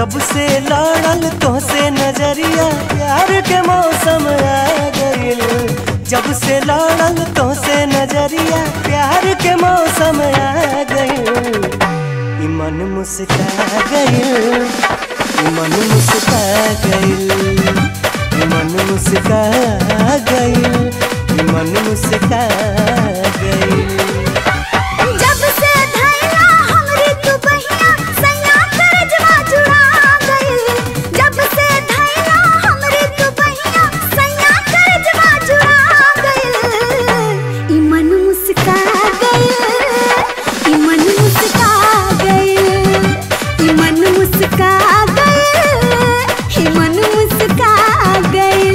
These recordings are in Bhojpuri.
जब से लड़ल तो से नजरिया प्यार के मौसम आ गइल जब से लड़ल तो से नजरिया प्यार के मौसम आ गइल ई मन मुस्का गइल ई मन मुस्का गइल ई मन मुस्का गइल ई मन मुस्का गइल जब से धैला हमरी तू बहिया सैया करजवा जुड़ा गइल जब से धैला हमरी तू बहिया सैया करजवा जुड़ा गइल ई मन मुस्का गइल ई मन मुस्का गइल ई मन मुस्का गइल ई मन मुस्का गइल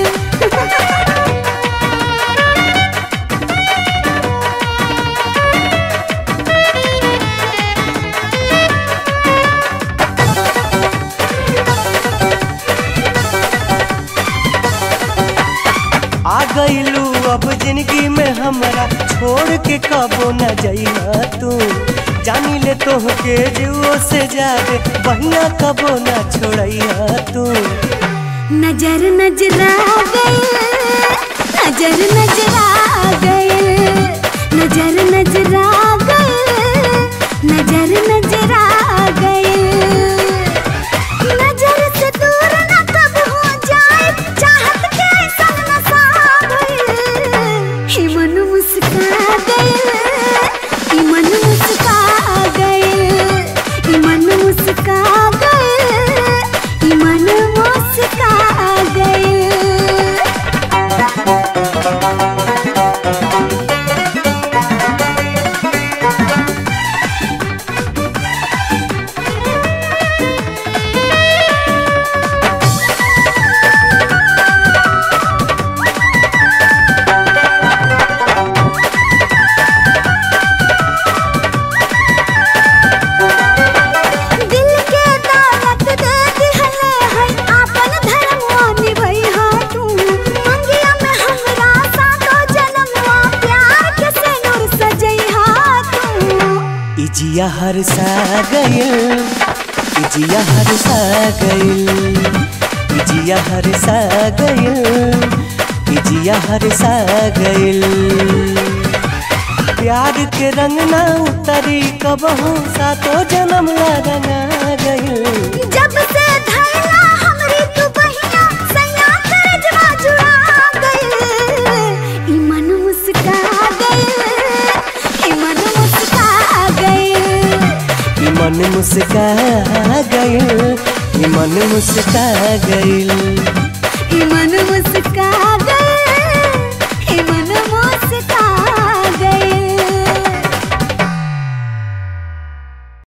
आ गईलू अब जिंदगी में हमरा छोड़ के कबो न जइहा तू जानी ले तोह के जुओ से जादे बहिया कबो न छोड़इहा तू नजर नजरा गए नजर नजरा गए नजर नजरा गए नजर नजरा गए नजर से दूर न कब हो जाए चाहत के संग नशा गए ही मन मुस्का गए ही मन मुस्का गए ही मन मुस्का गए ही मन मुस्का गए दिल के दौलत दे दिहले है आपन धर्मवा निभैहा तू मंगिया में हमरा सातो जन्मवा प्यार के सिनुर सजैहा तू इजिया हर सा गइल इजिया हर सा गइल इजिया हर सा गइल इजिया हर सा गइल प्यार के रंग ना उतरी कबहू सातो जन्म ला रंगा गइल जब से धैला हमरी तू बहिया सैया करजवा जुड़ा गइल ई मन मुस्का गइल ई मन मुस्का गइल ई मन मुस्का गइल ई मन मुस्का गइल ई मन मुस्का